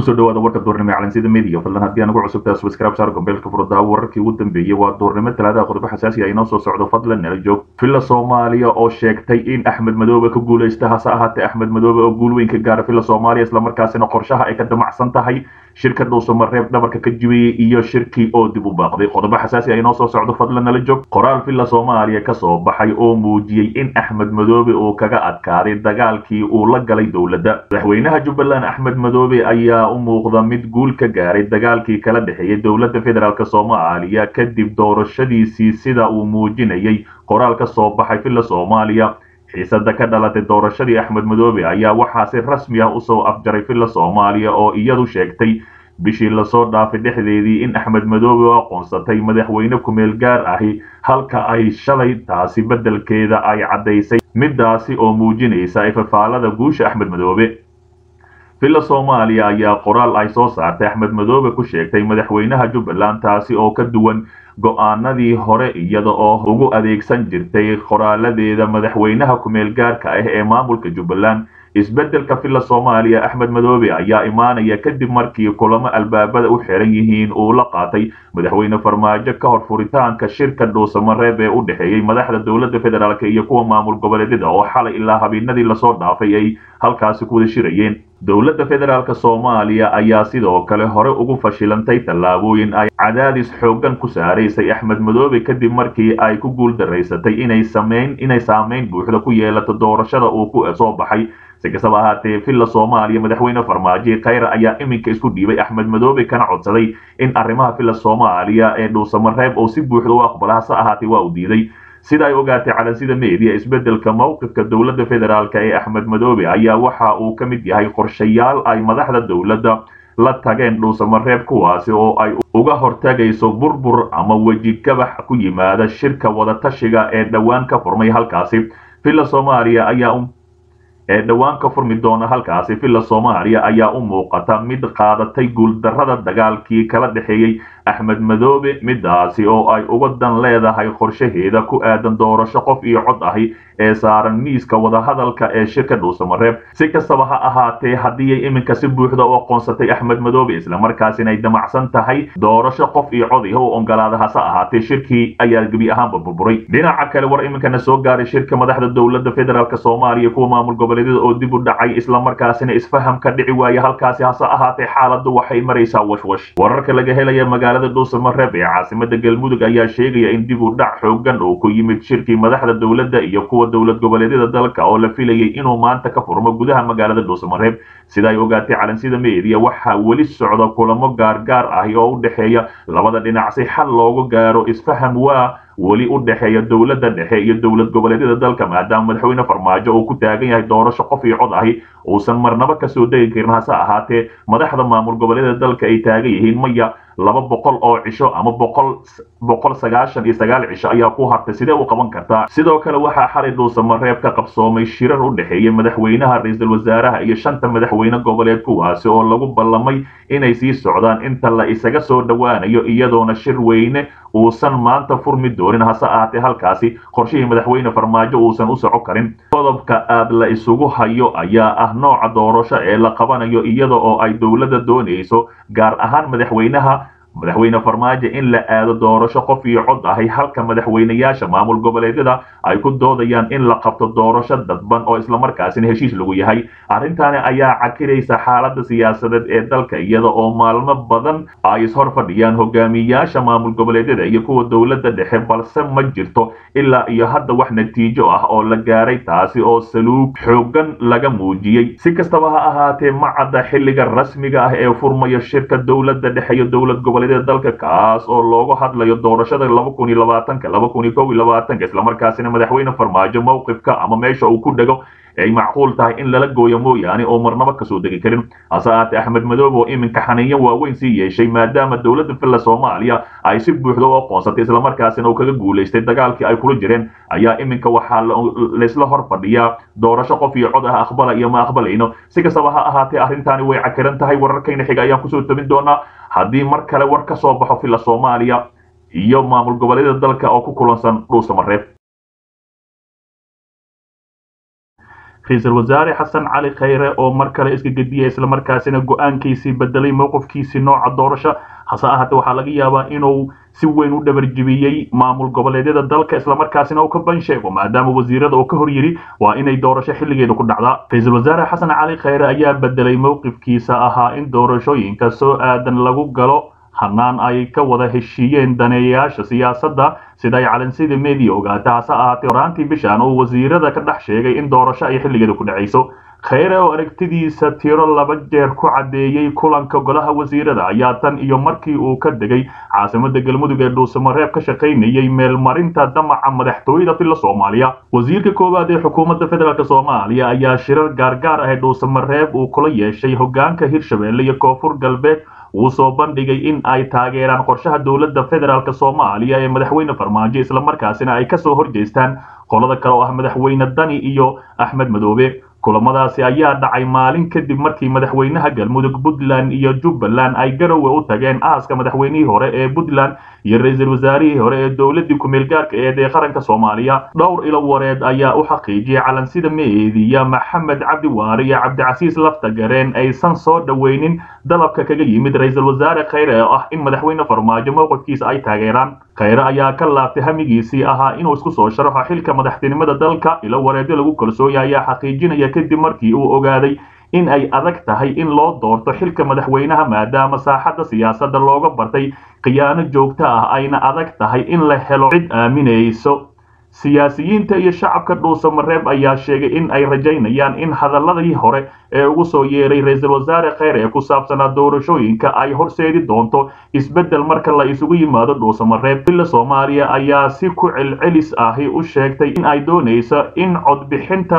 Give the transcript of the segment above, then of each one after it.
kusoo dhawaada warka duurnimo ee calansida media fadlan haddii aan ugu cusubtahay subscribe saar gombeelka furdaa wararkii ugu dambeeyey waa duurnimo talaadaha qodobo xasaasi ah inoo soo socdo fadlan nala joog villa soomaaliya oo sheegtay in axmed madoobe ka guulaysta hase ahaatee axmed madoobe oo guul weyn ka gaara villa soomaaliya islamarkaasina qorshaha ay ka damacsan tahay shirka dhuusamareeb dhabarka ka jibiyey iyo shirkii oo dib u baaqday qodobo xasaasi ah inoo soo socdo fadlan nala joog qoraal villa soomaaliya kasoo baxay oo muujiyey in axmed madoobe uu kaga adkaaday dagaalkii uu la galay dowladda madaxweynaha jubbaland axmed madoobe ayaa u muuqda mid guul ka gaaray dagaalkii kala dhexeeyay dowladda federaalk soomaaliya kadib doorashadiisii sida uu muujinayay qoraal ka soo baxay villa soomaaliya xiisada ka dhalatay doorashadii axmed madoobe ayaa waxaa si rasmi ah usoo afjaray villa soomaaliya oo iyadu sheegtay bishii lasoo dhaafay dhexdeedii in axmed madoobe oo aqoonsatay madaxweyne kumeel gaar ahi halka ay shalay taasi beddelkeeda ay caddaysay midaasi oo muujinaysa ifafaalada guusha axmed madoobe villa soomaaliya ayaa qoraal ay soo saartay axmed madoobe ku sheegtay madaxweynaha jubbaland taasi oo ka duwan go-aanadii hore iyada oo ugu adeegsan jirtay qoraaladeeda madaxweynaha kumeel gaarka ah ee maamulka jubbaland isbeddelka villa soomaaliya axmed madoobe ayaa imaanaya kadib markii kulamo albaabada u xiran yihiin uu la qaatay madaxweyne farmaajo ka hor furitaanka shirka dhuusamareeb ee u dhexeeyey madaxda dowladda federaalk iyo kuwa maamul goboleedyada oo xalay ilaa habeenadii lasoo dhaafay ay halkaasi ku wada shirayeen dowladda federaalk soomaaliya ayaa sidoo kale hore ugu fashilantay tallaabooyin ay cadaadis xooggan ku saaraysay axmed madoobe kadib markii ay ku guul daraysatay inay sameyn inay saameyn buuxda ku yeelato doorashada uu ku soo baxay si kastaba ahaatee villa soomaaliya madaxweyne farmaajo khayra ayaa iminka isku dhiibay axmed madoobe kana codsaday in arrimaha villa soomaaliya ee dhuusamareeb oo si buuxda u aqbala hase ahaatee waa uu diiday sida ay ogaatay calansida media isbeddelka mowqifka dowladda federaalk ee axmed madoobe ayaa waxa uu ka mid yahay qorshayaal ay madaxda dowladda la tageen dhuusamareeb kuwaasi oo ay uga hortagayso burbur ama weji gabax ku yimaada shirka wadatashiga ee dhowaan ka furmay halkaasi villa soomaaliya ayaa ee dhowaan ka furmi doona halkaasi villa soomaaliya ayaa u muuqata mid qaadatay guuldarrada dagaalkii kala dhexeeyey axmed madoobe midaasi oo ay uga dan leedahay qorshaheeda ku aadan doorasho qof iyo cod ahi ee saaran miiska wadahadalka ee shirka dhuusamareeb si kastaba ha ahaatee haddii iminka si buuxda u aqoonsatay axmed madoobe islamarkaasina ay damacsan tahay doorasho qof iyo cod iho u ogolaada hase ahaatee shirkii ayaa gebi ahaanba burburay dhinaca kale war iminkana soo gaaray shirka madaxda dowladda federaalk soomaaliya kuwa maamul goboleedyada oo dib u dhacay islamarkaasina isfaham ka dhici waaya halkaasi hase ahaatee xaaladdu waxay maraysaa washwash wararka laga helaya magaalada dhuusamareeb ee caasimada galmudug ayaa sheegaya in dib u dhac xoogan oo ku yimid shirkii madaxda dowladda iyo kuwa dowlad goboleedyada dalka oo la filayay inuu maanta ka furmo gudaha magaalada dhuusamareeb sida ay ogaatay calansida media waxaa weli socda kulamo gaargaar ahi oo u dhexeeya labada dhinac si xal loogu gaaro isfaham waa weli u dhexeeya dowladda dhexe iyo dowlad goboleedyada dalka maadaama madaxweyne farmaajo uu ku taagan yahay doorasho qof iyo cod ahi uusan marnaba kasoo degi karin hase ahaatee madaxda maamul goboleedyada dalka ay taagan yihiin maya laba boqol oo cisho ama boqol boqol sagaashan iyo sagaal cisho ayaa ku hartay sidee u qaban kartaa sidoo kale waxaa xalay dhuusamareeb ka qabsoomay shirar u dhexeeyay madaxweynaha ra-iisul wasaaraha iyo shanta madaxweyne goboleed kuwaasi oo lagu ballamay inay sii socdaan inta la isaga soo dhowaanayo iyadoona shir weyne uusan maanta furmi doonin hase ahaatee halkaasi qorshihii madaxweyne farmaajo uusan u soco karin qodobka aad la isugu hayo ayaa ah nooca doorasho ee la qabanayo iyada oo ay dowladda doonayso gaar ahaan madaxweynaha madaxweyne farmaajo in la aado doorasho qof iyo cod ahi halka madaxweynayaasha maamul goboleedyada ay ku doodayaan in la qabto doorasho dadban oo islamarkaasina heshiis lagu yahay arrintaani ayaa cakiraysa xaaladda siyaasadeed ee dalka iyada oo maalmo badan ay ishor fadhiyaan hogaamiyayaasha maamul goboleedyada iyo kuwa dowladda dhexe balse ma jirto ilaa iyo hadda wax natiijo ah oo la gaaray taasi oo saluug xoogan laga muujiyey si kastaba ha ahaatee ma cadda xilliga rasmiga ah ee furmayo shirka dowladda dhexe iyo dowlad goboleed dalka kaas oo loogu hadlayo doorashada laba kun iyo labaatanka laba kun iyo kow iyo labaatanka islamarkaasina madaxweyne farmaajo mowqifka ama meesha uu ku dhego ay macquul tahay in lala gooyo mooyaane oo marnaba kasoo degi karin hase ahaatee axmed madoobe oo iminka xaniinyo waaweyn sii yeeshay maadaama dowladda villa soomaaliya ay si buuxda u aqoonsatay islamarkaasina uu kaga guulaystay dagaalkii ay kula jireen ayaa iminka waxaa laysla hor fadhiyaa doorasho qof iyo cod ah aqbala iyo ma aqbalayno si kastaba ha ahaatee arrintaani way cakiran tahay wararkayna xiga ayaan kusoo tabin doonaa haddii mar kale war ka soo baxo villa soomaaliya iyo maamul goboleedyada dalka oo ku kulansan dhuusamareeb ra-iisul wasaare xasan cali khayre oo mar kale iska gediyay islamarkaasina go-aankiisii bedelay mowqifkiisii nooca doorasho hase ahaatee waxaa laga yaabaa inuu si weyn u dhabarjibiyey maamul goboleedyada dalka islamarkaasina uu ka bansheego maadaama wasiirada uu ka hor yidhi waa inay doorasho xilligeeda ku dhacdaa ra-iisul wasaare xasan cali khayre ayaa bedelay mowqifkiisa ahaa in doorashooyinka soo aadan lagu galo hanaan ay ka wada heshiiyeen daneeyayaasha siyaasadda sida ay calansida media ogaata hase ahaatee horaantii bishan uu wasiirada ka dhex sheegay in doorasho ay xilligeeda ku dhacayso khayre oo aragtidiisa tiro laba jeer ku caddeeyey kulanka golaha wasiirada ayaa tan iyo markii uu ka degay caasimada galmudug ee dhuusamareeb ka shaqaynayay meelmarinta damaca madaxtooyada filla soomaaliya wasiirka koowaad ee xukuumadda federaalk soomaaliya ayaa shirar gaargaar ah ee dhuusamareeb uu kula yeeshay hogaanka hirshabelle iyo koonfur galbeed uu soo bandhigay in ay taageeraan qorshaha dowladda federaalk soomaaliya ee madaxweyne farmaajo islamarkaasina ay kasoo horjeestaan qolada kale oo ah madaxweyne dani iyo axmed madoobe kulamadaasi ayaa dhacay maalin kadib markii madaxweynaha galmudug puntland iyo jubbaland ay garowe u tageen aaska madaxweynihii hore ee puntland iyo ra-iisul wasaarihii hore ee dowladii ku-meel gaarka eed ee qaranka soomaaliya dhowr ilo wareed ayaa u xaqiijiyay calansida meediya maxamed cabdi waare iyo cabdicasiis lafta gareen aysan soo dhoweynin dalabka kaga yimid ra-iisul wasaare khayre oo ah in madaxweyne farmaajo mowqifkiisa ay taageeraan khayre ayaa ka laabtay hamigiisii ahaa inuu isku soo sharaxo xilka madaxtinimada dalka ilo wareedyo lagu kalsooya ayaa xaqiijinaya kadib markii uu ogaaday in ay adag tahay in loo doorto xilka madaxweynaha maadaama saaxadda siyaasadda looga bartay khiyaano joogto ah ayna adag tahay in la helo cid aaminayso siyaasiyiinta iyo shacabka dhuusamareeb ayaa sheegay in ay rajaynayaan in hadaladii hore ee ugu soo yeeray ra-iisul wasaare khayr ee ku saabsanaa doorashooyinka ay horseedi doonto isbeddel marka la isugu yimaado dhuusamareeb villa soomaaliya ayaa si ku celcelis ahi u sheegtay in ay doonayso in codbixinta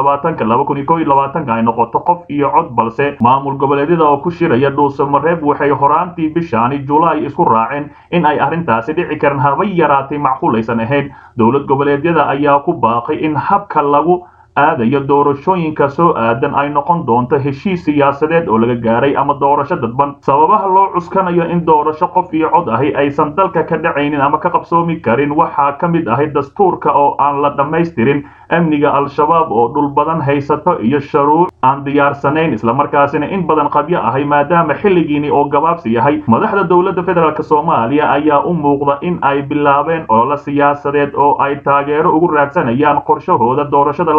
ay noqoto qof iyo cod balse maamul goboleedyada oo ku shiraya dhuusamareeb waxay horaantii bishaani julaay isku raaceen in ay arrintaasi dhici karan haba yaraatay macquulaysan ahayn dowlad goboleedyada ayaa ku baaqay in habka lagu aadayo doorashooyinka soo aadan ay noqon doonto heshiis siyaasadeed oo laga gaaray ama doorasho dadban sababaha loo cuskanayo in doorasho qof iyo cod ahi aysan dalka ka dhacaynin ama ka qabsoomi karin waxaa ka mid ahay dastuurka oo aan la dhammaystirin amniga al-shabaab oo dhul badan haysato iyo sharuuc aan diyaarsanayn islamarkaasina in badan qabyo ahay maadaama xilligiini oo gabaabsi yahay madaxda dowladda federaalk soomaaliya ayaa u muuqda in ay bilaabeen olole siyaasadeed oo ay taageero ugu raadsanayaan qorshahooda doorashada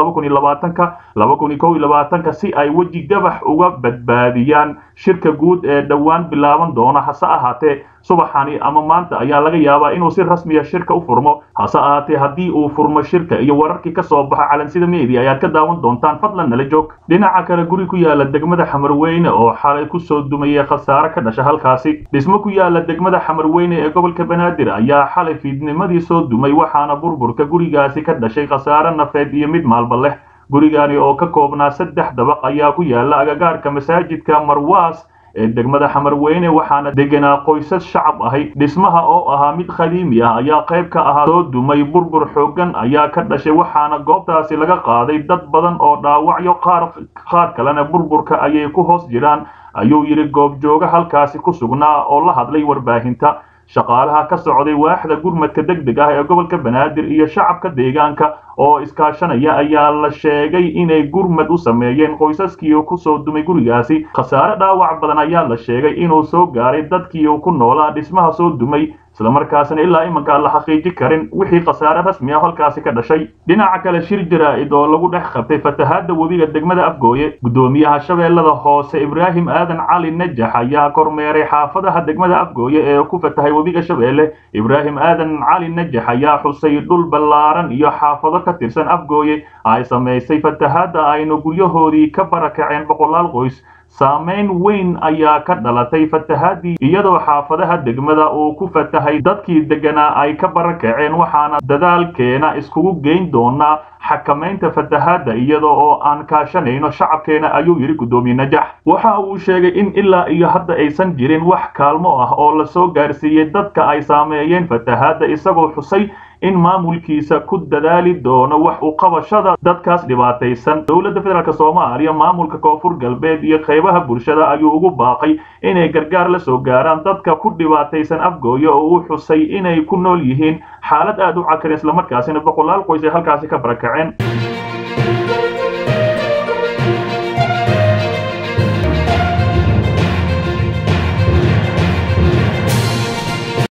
ka si ay weji gabax uga badbaadiyaan shirka guud ee dhowaan bilaaban doona hase ahaatee subaxani ama maanta ayaa laga yaabaa inuu si rasmiya shirka u furmo hase ahaatee haddii uu furmo shirka iyo wararkii ka soo baxa calansida media ayaad ka daawan doontaan fadlan nala joog dhinaca kale guri ku yaala degmada xamarweyne oo xalay kusoo dumayay khasaare ka dhasha halkaasi dhismo ku yaala degmada xamarweyne ee gobolka banaadir ayaa xalay fiidnimadii soo dumay waxaana burburka gurigaasi ka dhashay khasaare nafeed iyo mid maalba leh gurigani oo ka koobnaa saddex dabaq ayaa ku yaala agagaarka masaajidka marwaas ee degmada xamarweyne waxaana deganaa qoysas shacab ahay dhismaha oo ahaa mid khadiimi ah ayaa qayb ka ahaa soo dumay burbur xooggan ayaa ka dhashay waxaana goobtaasi laga qaaday dad badan oo dhaawacyo qaar qaar kalena burburka ayay ku hoos jiraan ayuu yidhi goobjooga halkaasi ku sugnaa oo la hadlay warbaahinta shaqaalaha ka socday waaxda gurmadka deg deg ah ee gobolka banaadir iyo shacabka deegaanka oo iskaashanaya ayaa la sheegay inay gurmad u sameeyeen qoysaskii ku soo dumay gurigaasi khasaare dhaawac badan ayaa la sheegay inuu soo gaaray dadkii ku noolaa dhismaha soo dumay islamarkaasina ilaa imanka aan la xaqiiji karin wixii khasaare rasmi ah halkaasi ka dhashay dhinaca kale shir jaraa'id oo lagu dhex qabtay fatahaadda webiga degmada afgooye guddoomiyaha shabeellada hoose ibraahim aadan cali najax ayaa kormeeray xaafadaha degmada afgooye ee ku fatahay webiga shabeelle ibraahim aadan cali najax ayaa xusay dhul ballaaran iyo xaafado ka tirsan afgooye ay samaysay fatahaadda aynu guryahoodii ka barakaceen boqolaal qoys saamayn weyn ayaa ka dhalatay fatahaadii iyadoo xaafadaha degmada uu ku fatahay dadkii deganaa ay ka barakaceen waxaana dadaalkeena iskugu geyn doonaa xakamaynta fatahaadda iyadoo oo aan kaashanayno shacabkeena ayuu yidhi guddoomiye najax waxa uu sheegay in ilaa iyo hadda aysan jirin wax kaalmo ah oo lasoo gaarsiiyey dadka ay saameeyeen fatahaadda isagoo xusay in maamulkiisa ku dadaali doono wax u qabashada dadkaas dhibaataysan dowladda federaalk soomaaliya maamulka koonfur galbeed iyo qaybaha bulshada ayuu ugu baaqay inay gargaar la soo gaaraan dadka ku dhibaataysan afgooye oo uu xusay inay ku nool yihiin xaalad aad u cakarin islamarkaasina boqolaal qoys ay halkaasi ka barakaceen